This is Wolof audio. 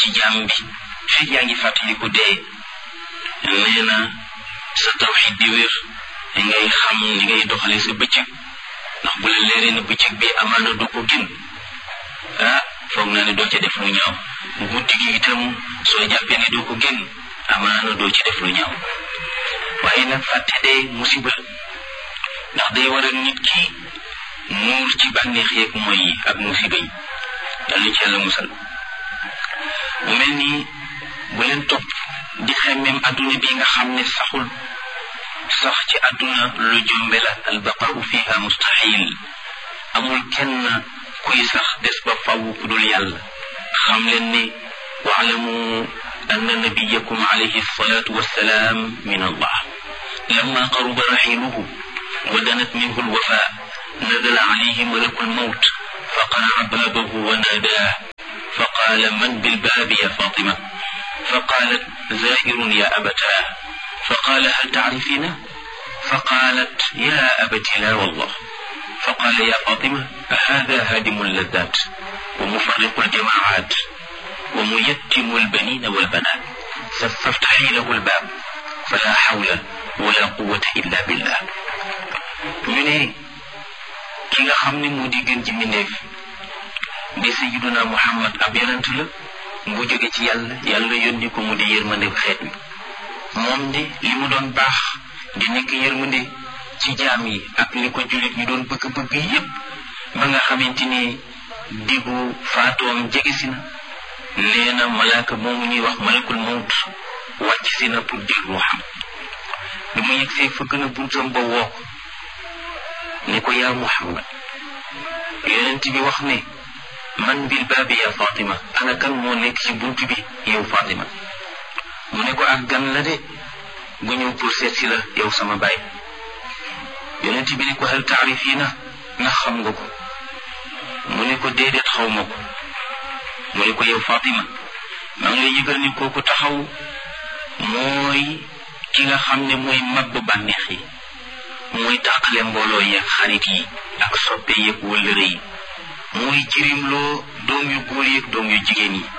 ci jaam bi fekk yaa ngi fàttaliku dee nee na sa tawxid di wér ngay xam ni ngay doxale sa bëccëg ndax bu la leeree na bëccëg bi amaana du ko gën ah foog naa ne doo ca def lu ñaaw guddi gi itam soo jàppee ne doo ko gën amaana doo ci def lu ñaaw waaye nag fàtte dee musiba ndax day waral nit ki nuur ci bànneex yeeg mooy yi ak musiba yi yàlla ci yàlla musal mu mel nii bu leen topp di xemmem adduna bi nga xam ne saxul sax ci adduna lu jombe la albaqau fiha mustahil amul kenn kuy sax des ba faw ku dul yàlla xam leen ne waalamu anna nabiyakum alayhi salatu wassalaam min allah lamma qaruba raxiluhu wa danat minhu alwafa nazala alayhi malaku almawt faqara baabahu wa naadaa فقال من بالباب يا فاطمة فقالت زائر يا أبتاه فقال هل تعرفينه فقالت يا أبت لا والله فقال يا فاطمة هذا هادم اللذات ومفرق الجماعات وميتم البنين والبنات فافتحي له الباب فلا حول ولا قوة إلا بالله من كي خمني مودي جنجي منيف di sayyiduna muhammad ab yonent la bu jóge ci yàlla yàlla yónni ko mu di yërmande xeet wi moom de li mu doon baax di nekk yërmande ci jaam yi ak li ko jullit ñu doon bëgg-bëgg yépp ba nga xamante ni diggu faatoom jege si na nee na malaaka moomu ñuy wax malakul mawt wàcc si na pour jël ruuxam bi mu yegsee fëgg na buntam ba woo ko ne ko yaa muhammad yonent bi wax ne man bil baabi ya Fatima ana kan moo nekk ci bunt bi yow Fatima mu ne ko ak gan la de bu ñëw pour seet si la yow sama baay yonent bi ne ko hal taarifina ndax xam nga ko mu ne ko déedéet xaw ma ko mu ne ko yow Fatima maa ngi lay yëgal ni kooku taxaw mooy ki nga xam ne mooy mab bànneex yi mooy tàqale mbooloo yeeg xarit yi ak soppe yeeg wëllëre yi mooy jirimloo doom yu góor yeeg doom yu jigéen yi